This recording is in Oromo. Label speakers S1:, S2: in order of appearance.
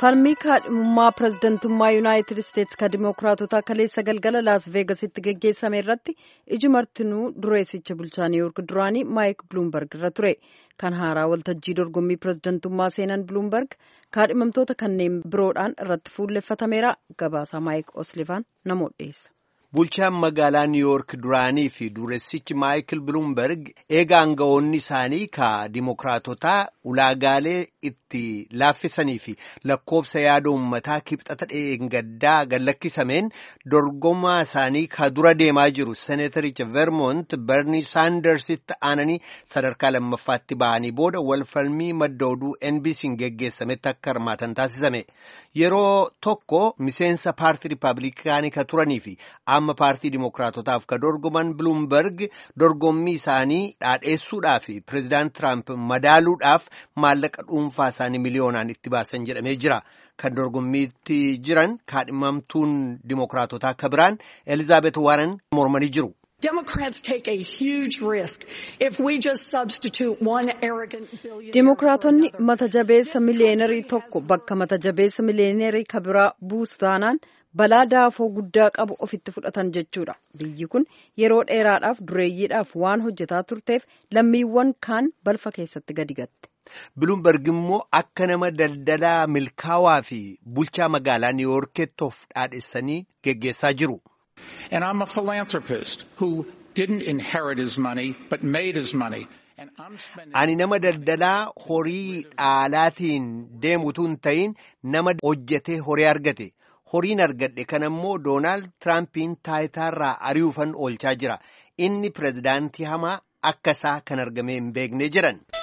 S1: falmii kaadhimummaa pirezidantummaa yuunaayitid isteetsi ka dimookiraatota kaleessa galgala laas veegasitti geggeessame irratti iji martinuu dureessicha bulchaa niiwuurk duraanii maayik biluumberg irra ture kan haaraa waltajjii dorgommii pirezidantummaa seenan biluumberg kaadhimamtoota kanneen biroodhaan irratti fuulleffatameera gabaasaa maayik oslivaan namoota dhiyeessa.
S2: Bulchaan magaalaa Niiwuork duraanii fi dureessichi Maayikil Biluumberg eega aangawoonni isaanii ka dimookiraatotaa ulaagaalee itti laaffisanii fi lakkoobsa yaada uummataa kibxata dheengaddaa gallakkisameen dorgomaa isaanii ka dura deemaa jiru seeneetaricha Vermont Bernie Saandersitti aananii sadarkaa lammaffaatti bahanii booda walfalmii madda oduu NBC'n geggeessametti akka hirmaatan taasisame. Yeroo tokko miseensa paartii Rippaabilikaanii ka turanii fi amma paartii dimookiraatotaaf ka dorgoman biluumberg dorgommii isaanii dhaadheessuudhaaf pireezidaant tiraamp madaaluudhaaf maallaqa dhuunfaa isaanii miliyoonaan itti baasan jedhamee jira kan dorgommiitti jiran kaadhimamtuun dimookiraatotaa ka biraan elizaabeet waaran mormanii jiru.
S1: Dimookiraatonni mata jabeessa miliyeenarii tokko bakka mata jabeessa miliyeenarii ka biraa buusu taanaan balaa daafoo guddaa qabu ofitti fudhatan jechuudha. Biyyi kun yeroo dheeraadhaaf dureeyyiidhaaf waan hojjetaa turteef lammiiwwan kaan balfa keessatti gadi gatte.
S2: Biluumberg immoo akka nama daldalaa milkaawaa fi bulchaa magaalaa Niiwuorkeetti of dhaadhessanii geggeessaa jiru.
S3: And I'm a philanthropist who didn't inherit his money but made his money.
S2: Ani nama daldalaa horii dhaalaatiin deemutu hin ta'in nama hojjetee horii argate. Horiin argadhe kan ammoo Doonaald Tiraampiin taayitaarraa ari'uufan oolchaa jira. Inni pirezidaantii hamaa akka isaa kan argamee hin beekne jedhan.